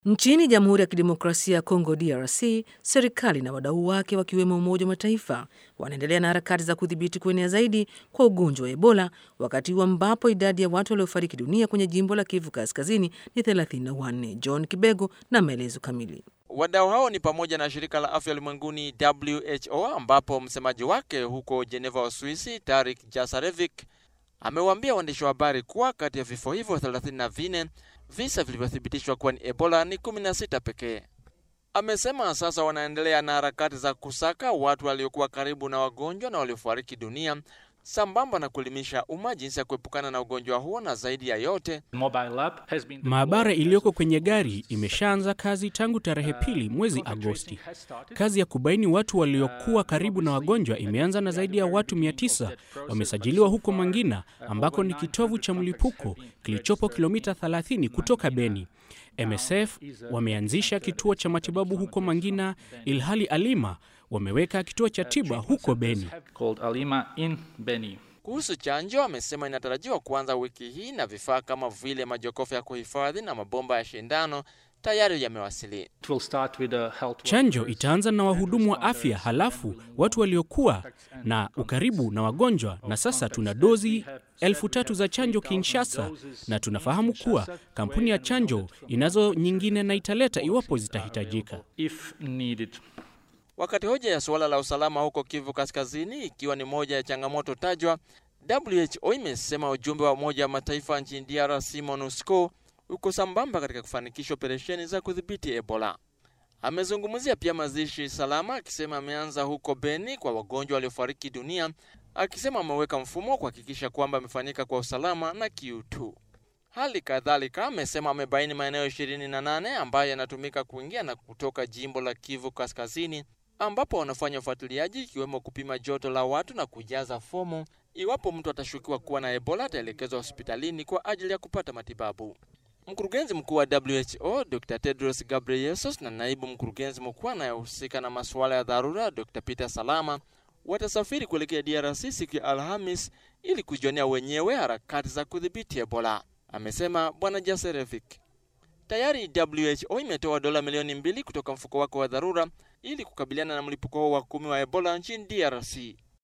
Nchini Jamhuri ya Kidemokrasia ya Kongo DRC, serikali na wadau wake wakiwemo Umoja wa Mataifa wanaendelea na harakati za kudhibiti kuenea zaidi kwa ugonjwa wa Ebola, wakati huu ambapo idadi ya watu waliofariki dunia kwenye jimbo la Kivu Kaskazini ni 34. John Kibego na maelezo kamili. Wadau hao ni pamoja na shirika la afya ulimwenguni WHO, ambapo msemaji wake huko Geneva, Uswisi, Tarik Jasarevic amewaambia waandishi wa habari kuwa kati ya vifo hivyo 34 visa vilivyothibitishwa kuwa ni Ebola ni 16 pekee. Amesema sasa wanaendelea na harakati za kusaka watu waliokuwa karibu na wagonjwa na waliofariki dunia sambamba na kuelimisha umma jinsi ya kuepukana na ugonjwa huo, na zaidi ya yote, maabara iliyoko kwenye gari imeshaanza kazi tangu tarehe pili mwezi Agosti. Kazi ya kubaini watu waliokuwa karibu na wagonjwa imeanza na zaidi ya watu 900 wamesajiliwa huko Mangina ambako ni kitovu cha mlipuko kilichopo kilomita 30 kutoka Beni. MSF wameanzisha kituo cha matibabu huko Mangina, ilhali Alima wameweka kituo cha tiba huko Beni. Kuhusu chanjo, amesema inatarajiwa kuanza wiki hii na vifaa kama vile majokofu ya kuhifadhi na mabomba ya shindano tayari yamewasili. Chanjo itaanza na wahudumu wa afya, halafu watu waliokuwa na ukaribu na wagonjwa, na sasa tuna dozi elfu tatu za chanjo Kinshasa, na tunafahamu kuwa kampuni ya chanjo inazo nyingine na italeta iwapo zitahitajika. Wakati hoja ya suala la usalama huko Kivu Kaskazini ikiwa ni moja ya changamoto tajwa, WHO imesema ujumbe wa Umoja wa Mataifa nchini DRC MONUSCO uko sambamba katika kufanikisha operesheni za kudhibiti Ebola. Amezungumzia pia mazishi salama, akisema ameanza huko Beni kwa wagonjwa waliofariki dunia, akisema ameweka mfumo kuhakikisha kwamba amefanyika kwa usalama na kiutu. Hali kadhalika amesema amebaini maeneo 28 ambayo yanatumika kuingia na kutoka jimbo la Kivu Kaskazini ambapo wanafanya ufuatiliaji ikiwemo kupima joto la watu na kujaza fomu. Iwapo mtu atashukiwa kuwa na Ebola ataelekezwa hospitalini kwa ajili ya kupata matibabu. Mkurugenzi mkuu wa WHO Dr. Tedros Ghebreyesus na naibu mkurugenzi mkuu anayehusika na masuala ya dharura Dr. Peter Salama watasafiri kuelekea DRC siku ya Alhamis ili kujionea wenyewe harakati za kudhibiti Ebola, amesema Bwana Jaserevic. Tayari WHO imetoa dola milioni mbili kutoka mfuko wake wa dharura ili kukabiliana na mlipuko wa kumi wa Ebola nchini DRC.